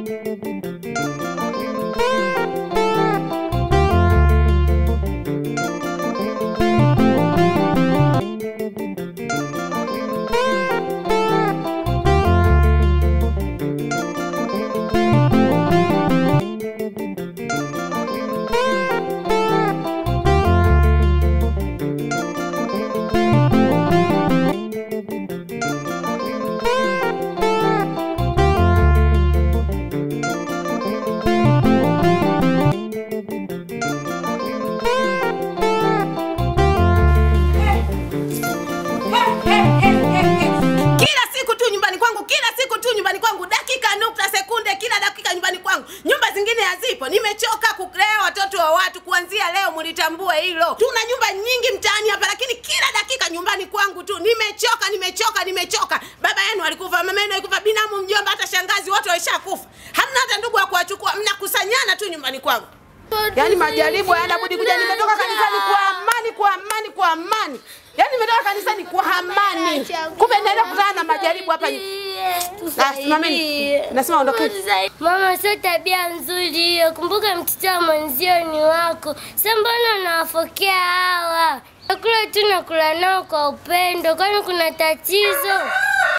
Kila siku tu nyumbani kwangu, kila siku tu nyumbani kwangu, dakika nukta sekunde, kila dakika nyumbani kwangu. Nyumba zingine hazipo. Nimechoka kulea watoto wa watu. Kuanzia leo mlitambue hilo. Tuna nyumba nyingi mtaani hapa, lakini kila dakika nyumbani kwangu tu. Nimechoka, nimechoka, nimechoka. Baba yenu alikufa, mama yenu alikufa, binamu, mjomba, hata shangazi wote waishakufa. Hamna hata ndugu wa kuwachukua, mnakusanyana tu nyumbani kwangu. Yaani majaribu hayana budi kuja. Nimetoka kanisani kwa amani, kwa amani, kwa amani. Yaani nimetoka kanisani kwa amani. Kumbe naenda kukutana na majaribu hapa. Ah, simameni. Nasema ondokeni. Mama, sio tabia nzuri hiyo. Kumbuka mtoto wa mwenzio ni wako. Sasa mbona unawafokea hawa? Nakula tu nakula nao kwa upendo, kwani kuna tatizo?